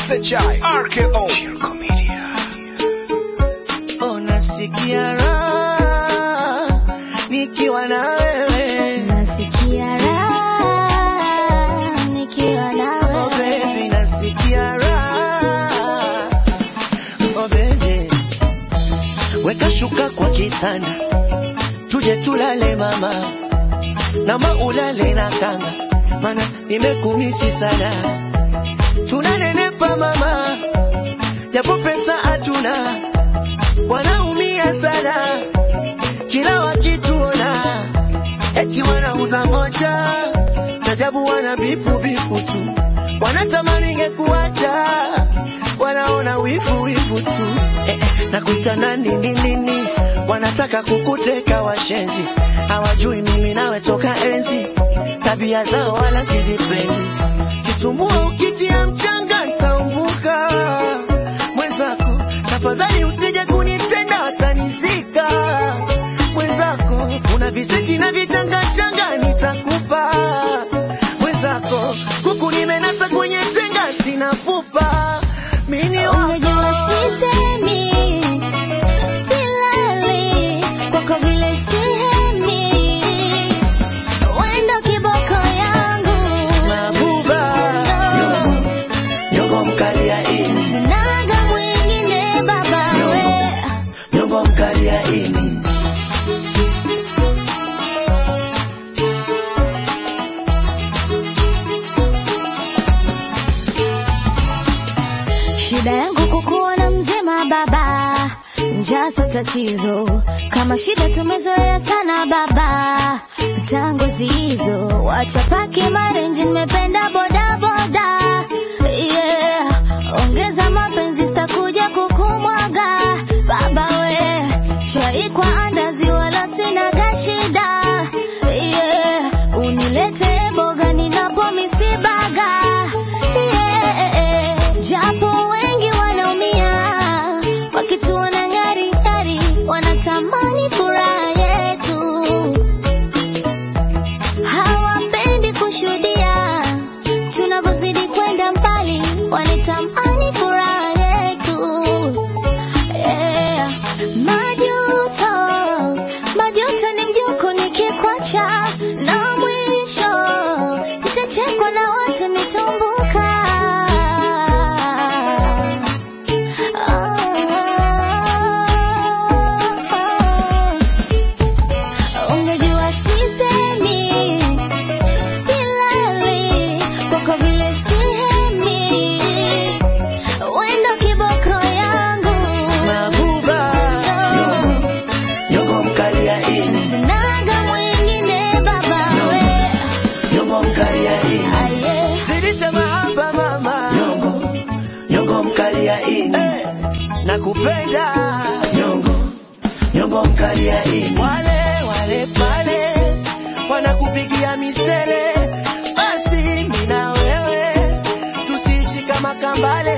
SHI RKO Shirko Media. Unasikia raha nikiwa na wewe Nasikia raha nikiwa na oh wewe. baby, nasikia raha oh baby, weka shuka kwa kitanda tuje tulale mama, nama ulale na kanga, mana nimekumisi sana, tunanenepa mama, japo pesa hatuna, wanaumia sana kila wakituona eti wanauza moja tajabu wana bipu bipu tu wanatamani ngekuacha wanaona wivu wivu tu eh, eh, nakuita nani nini nini wanataka kukuteka washenzi hawajui mimi nawe toka enzi tabia zao wala sizipendi kitumbua ukitia mchanga ntaumbuka mwenzako tafadhali usije kunitenda watanizika mwenzako una viseti na vichangachanga nitakupa mwenzako kuku nimenasa kwenye tenga sina pupa mini Ungejua wako sisemi, silali, kwako vile sihemi. Wendo kiboko yangu. mabuba nyongo mkali ya ini Sinaga mwingine baba we. nyongo mkali ya ini Shida yangu kukuona mzima baba, njaa sio tatizo. Kama shida tumezoea sana baba, tango hizo wacha paki marenji, nimependa boda boda. Yeah, ongeza mapenzi, sitakuja kukumwaga baba we, chai kwa andazi, wala sinaga shida. Yeah, unilete boga ninapo misibaga. Yeah, japo wengi wanaumia wakituona ngari ngari, wanatamani furaha yetu, hawapendi kushuhudia tunavyozidi kwenda mbali, wanatamani furaha yetu. Yeah. Majuto, majuto ni mjuko nikikwacha, na mwisho nitachekwa na watu nitambuka. Oh. Ungejua sisemi, silali, kwako vile sihemi. Wendo kiboko yangu. mabuba nyongo mkali ya ini Sinaga mwingine baba we. nyongo mkali ya ini Aye. zidisha mahaba mama nyongo nyongo mkali ya ini eh, nakupenda nyongo nyongo mkali ya ini wale wale pale wanakupigia misele basi mimi na wewe tusiishi kama kambale